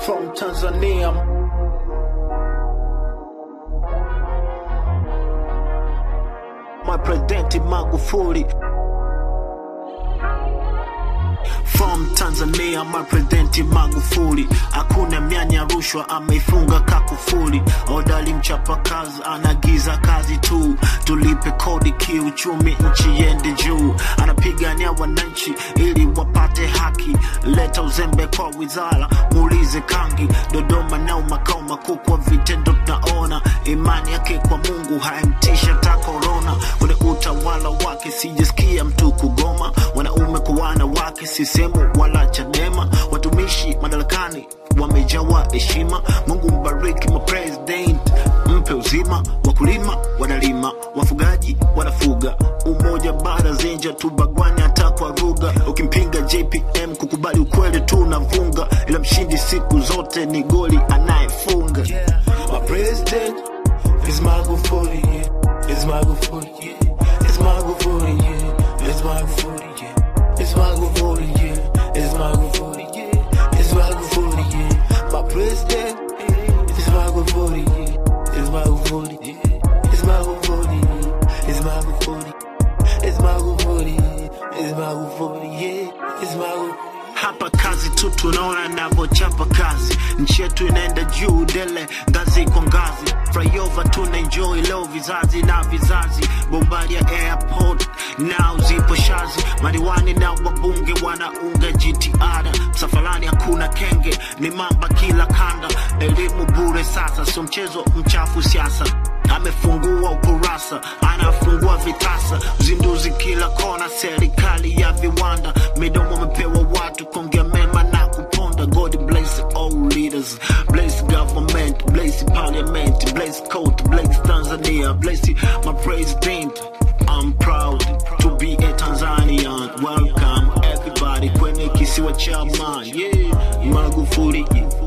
from Tanzania. My President Magufuli. From Tanzania, my President Magufuli. Hakuna mianya rushwa, ameifunga kakufuli. Odali mchapa kazi, anagiza kazi tu. Tulipe kodi kiuchumi, nchi yende juu. Anapigania wananchi ili wapate haki. Leta uzembe kwa wizara, muulize Kangi. Dodoma nao makao makuu, kwa vitendo tunaona imani yake kwa Mungu haimtisha ta korona. Kwenye utawala wake sijasikia mtu kugoma, wanaume kwa wanawake, sisemu wala Chadema. Watumishi madarakani wamejawa heshima. Mungu mbariki ma president, mpe uzima. Wakulima wanalima, wafugaji wanafuga. Umoja bara zenja tubagwani hata kwa lugha. Ukimpinga JPM kukubali ukweli tu navunga, ila mshindi siku zote ni goli anayefunga. My president is Magufuli, yeah. It's Magufuli, yeah. It's Magufuli, yeah. It's Magufuli, yeah. It's Magufuli, yeah. It's Magufuli, yeah. It's Magufuli, yeah. My president is Magufuli, yeah. It's Magufuli, yeah. It's Magufuli, yeah. It's Magufuli. It's Magufuli, it's Magufuli, yeah. It's Magufuli. hapa kazi tu tunaona navyochapa kazi nchi yetu inaenda juu dele ngazi kwa ngazi flyover tuna enjoy leo vizazi na vizazi bombari ya airport nao zipo shazi madiwani na wabunge wanaunga jitihada msafalani hakuna kenge ni mamba kila kanda elimu bure sasa sio mchezo mchafu siasa amefungua ukurasa anafungua vitasa uzinduzi kila kona serikali ya viwanda midomo amepewa watu kuongea mema na kuponda god bless all leaders bless government bless parliament bless court bless tanzania bless my president I'm proud to be a Tanzanian. Welcome everybody kwenye kisiwa cha amani. Yeah, Magufuli,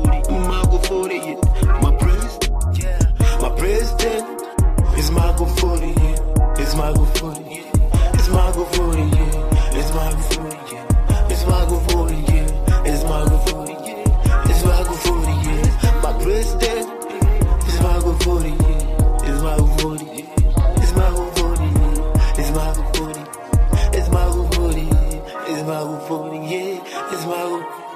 Magufuli, my president. My president is Magufuli, yeah. It's Magufuli, yeah. It's Magufuli, yeah. It's Magufuli, yeah. It's Magufuli, yeah. It's Magufuli, yeah. It's Magufuli, yeah. My president is Magufuli, yeah. It's Magufuli, yeah. It's Magufuli, yeah. It's Magufuli. It's Magufuli, yeah. It's Magufuli, yeah. It's Magufuli.